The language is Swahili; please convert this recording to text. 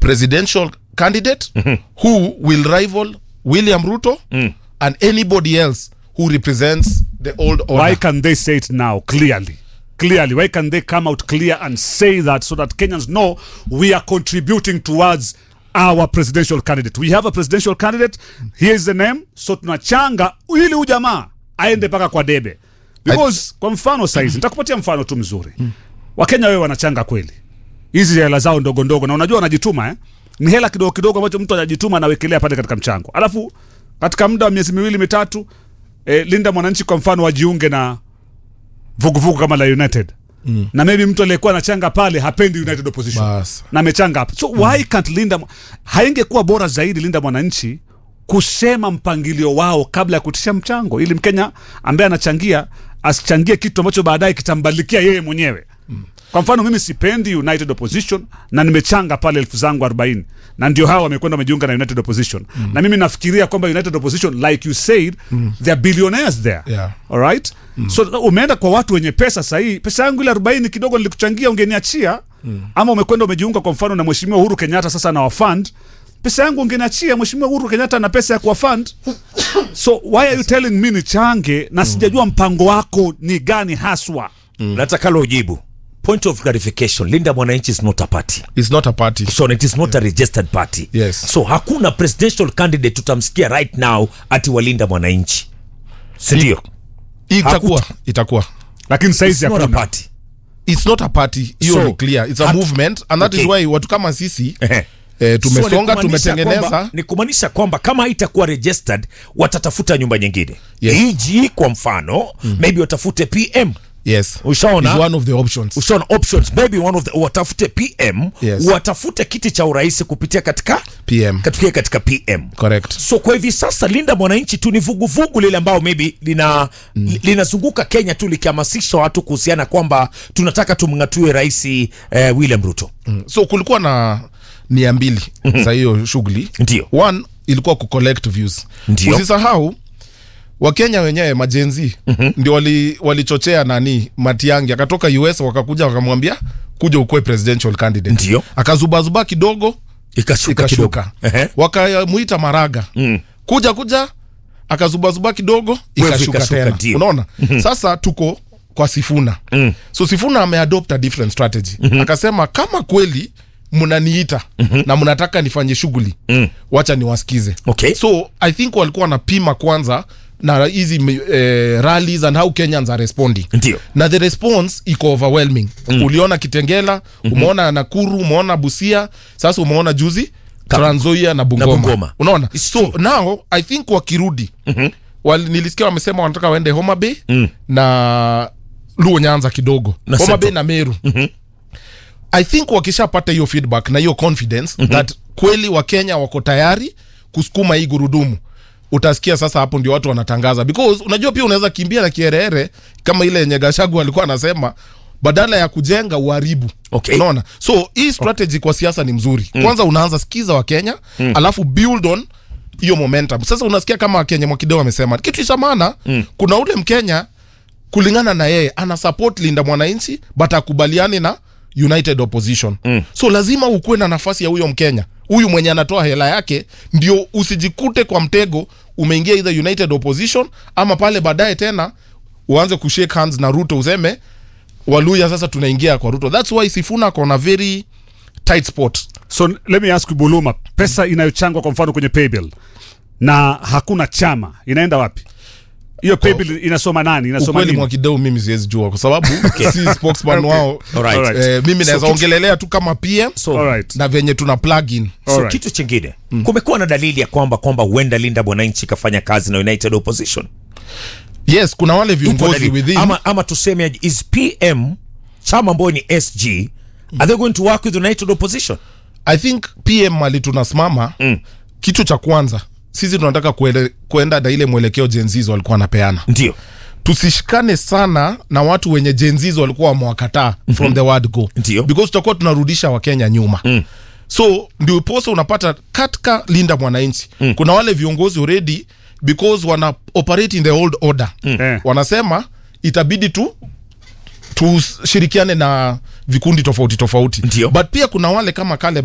presidential candidate who will rival william ruto and anybody else who represents the old order Why can they say it now clearly? Clearly, why can they come out clear and say that so that Kenyans know we are contributing towards our presidential candidate? We have a presidential candidate. Here is the name. So tunachanga ili huyu jamaa aende mpaka kwa debe. Because kwa mfano saizi nitakupatia mfano tu mzuri. Wakenya wewe wanachanga kweli. Hizi hela zao ndogo ndogo na unajua wanajituma eh? Ni hela kidogo kidogo ambacho mtu anajituma anawekelea pale katika mchango. Alafu katika muda wa miezi miwili mitatu eh, Linda mwananchi kwa mfano wajiunge na vuguvugu kama la United mm. na maybe mtu aliyekuwa anachanga pale hapendi United opposition Bas. na amechanga hapa so why can't Linda haingekuwa bora zaidi Linda mwananchi kusema mpangilio wao kabla ya kutisha mchango ili Mkenya ambaye anachangia asichangie kitu ambacho baadaye kitambalikia yeye mwenyewe kwa mfano mimi sipendi United Opposition na nimechanga pale elfu zangu 40 na ndio hawa wamekwenda wamejiunga na United Opposition mm. na mimi nafikiria kwamba United Opposition like you said mm. they are billionaires there Yeah. alright mm. so umeenda kwa watu wenye pesa sahii pesa yangu ile 40 kidogo nilikuchangia ungeniachia mm. ama umekwenda umejiunga kwa mfano na mheshimiwa Uhuru Kenyatta sasa na wafund pesa yangu ungeniachia mheshimiwa Uhuru Kenyatta na pesa ya kuwafund so why are you telling me nichange na sijajua mpango wako ni gani haswa nataka lo ujibu point of clarification linda mwananchi is not a party it's not a party so it is not a registered party Yes. so hakuna presidential candidate tutamsikia right now ati walinda mwananchi sindio itakuwa itakuwa lakini saizi not a hakuna party it's not a party hiyo So, ni clear it's a hat- movement and that is Okay. why watu kama sisi Ehe. eh, tumesonga So, ni kumaanisha tumetengeneza kwamba- ni kumaanisha kwamba kama haitakuwa registered watatafuta nyumba nyingine Yes. eg kwa mfano maybe watafute pm yes Ushaona? is one of the options ushaona options maybe one of the watafute pm Yes. watafute kiti cha urais kupitia katika pm katika katika pm correct so kwa hivi sasa linda mwananchi tu ni vuguvugu lile ambao maybe lina mm. linazunguka kenya tu likihamasisha watu kuhusiana kwamba tunataka tumng'atue rais eh, william ruto Mm. so kulikuwa na nia mbili za hiyo shughuli Ndio. one ilikuwa kucollect views Ndio. usisahau wakenya wenyewe majenzi ndio wali- walichochea nani matiangi akatoka us wakakuja wakamwambia kuja ukuwe presidential candidate Ndio. akazubazuba kidogo ikashuka kidogo ikashuka Ehe. wakamuita maraga Mm. kuja kuja akazubazuba kidogo Wewe ikashuka ikashuka, tena ndio. unaona sasa tuko kwa sifuna Mm. so sifuna ameadopt a different strategy akasema kama kweli mnaniita na mnataka nifanye shughuli wacha niwasikize Okay. so i think walikuwa wanapima kwanza na hizi eh, rallies and how kenyans are responding Ndio. na the response iko overwhelming uliona kitengela umeona nakuru umeona busia sasa umeona juzi Trans Nzoia na bungoma, Bungoma. unaona It's so now i think wakirudi wal, nilisikia wamesema wanataka waende homa bay na luo nyanza kidogo Na homa bay Central. na meru i think wakishapata hiyo feedback na hiyo confidence that kweli wakenya wako tayari kusukuma hii gurudumu utasikia sasa hapo ndio watu wanatangaza because unajua pia unaweza kimbia na kierere kama ile yenye gashagu alikuwa anasema badala ya kujenga uharibu Okay. unaona so hii strategy kwa siasa ni mzuri kwanza unaanza sikiza wakenya alafu build on hiyo momentum sasa unasikia kama wakenya mwakideo amesema kitu cha maana kuna ule mkenya kulingana na yeye ana support linda mwananchi but akubaliani na united opposition mm. so lazima ukuwe na nafasi ya huyo mkenya huyu mwenye anatoa hela yake ndio usijikute kwa mtego umeingia either united opposition ama pale baadaye tena uanze kushake hands na ruto useme waluya sasa tunaingia kwa ruto thats why sifuna kona very tight spot so let me ask you buluma pesa inayochangwa kwa mfano kwenye paybill na hakuna chama inaenda wapi hiyo paybill inasoma nani inasoma ukweli nini mwakideu mimi siwezi jua kwa sababu si spokesman wao Alright. Alright. eh, mimi So naweza kitu- ongelelea tu kama pm so, Alright. na venye tuna plug in so Alright. kitu chingine kumekuwa na dalili ya kwamba kwamba huenda linda mwananchi ikafanya kazi na united opposition yes kuna wale Ipo viongozi dalili. within ama, ama tuseme aje, is pm chama ambayo ni sg are they going to work with united opposition i think pm mali tunasimama mm. kitu cha kwanza sisi tunataka kuele, kuenda na ile mwelekeo jenzizo walikuwa wanapeana ndio tusishikane sana na watu wenye jenzizo walikuwa wamewakataa mm-hmm. from the word go Ndio. because tutakuwa tunarudisha wakenya nyuma mm. so ndio posa unapata katika linda mwananchi mm. kuna wale viongozi already because wana operate in the old order mm. Eh. wanasema itabidi tu tushirikiane na vikundi tofauti tofauti Ndio. but pia kuna wale kama kale